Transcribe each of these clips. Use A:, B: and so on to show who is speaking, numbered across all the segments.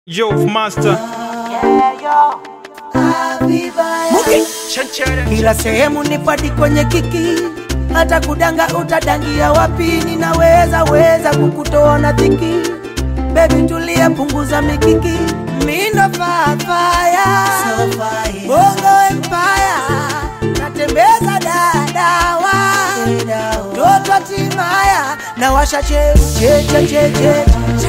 A: Yo, master.
B: Kila sehemu nipadi kwenye kiki, hata kudanga utadangia wapi? Ninaweza weza kukutoa na dhiki, baby tulia, punguza mikiki, mindo fafaya bongo empire, natembeza dadawa toto timaya na washa che che che che che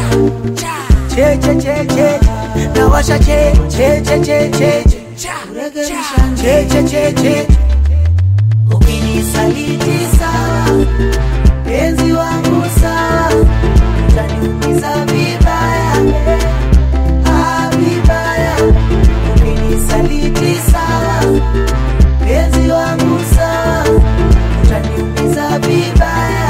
B: che che che che na washa che che che che che che che che che ukinisaliti sawa penzi wangu sawa utaniumiza vibaya ah, vibaya ukinisaliti sawa penzi wangu sawa utaniumiza vibaya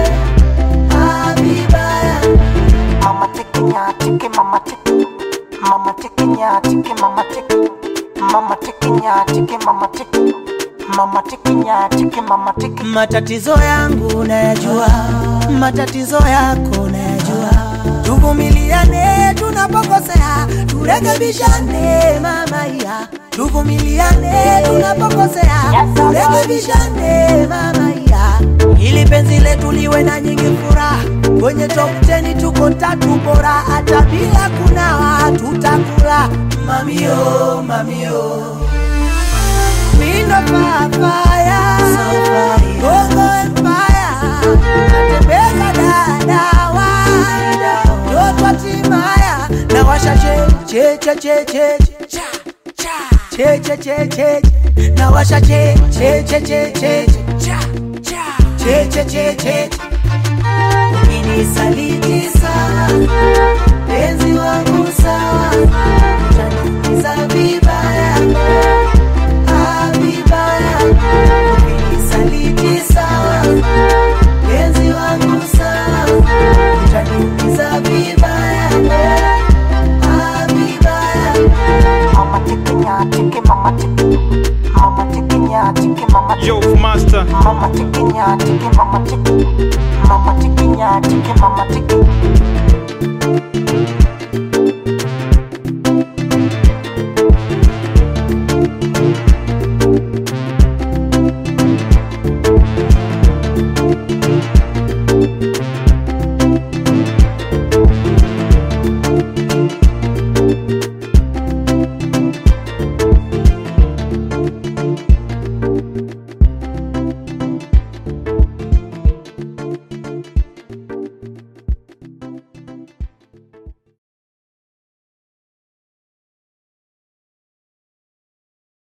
B: ah, vibaya
C: Mama tiki nya tiki mama tiki Mama tiki nya tiki mama tiki Mama tiki nya tiki mama tiki Mama tiki nya tiki mama tiki
B: matatizo yangu nayajua, matatizo yako nayajua. Tuvumiliane tunapokosea, turekebishane mama ya. Tuvumiliane tunapokosea, turekebishane mama ya, ili penzi letu liwe na nyingi furaha. Kwenye top 10 tuko tatu bora, hata bila kunawa tutakula. Mamio, mamio Mindo papaya Bongo empire Natembeza dadawa Toto timaya Na washa che che che che che Che che che che Na washa che che che che che Che che che che Ukinisaliti sawa Penzi wangu sawa Utaniumiza vibaya Ah, vibaya ukinisaliti sawa penzi wangu sawa utaniumiza vibaya Ah, vibaya
C: Mama tiki nya tiki mama tiki Mama tiki nya tiki mama tiki
A: Yo, master.
C: Mama tiki nya tiki mama tiki Mama tiki nya tiki mama tiki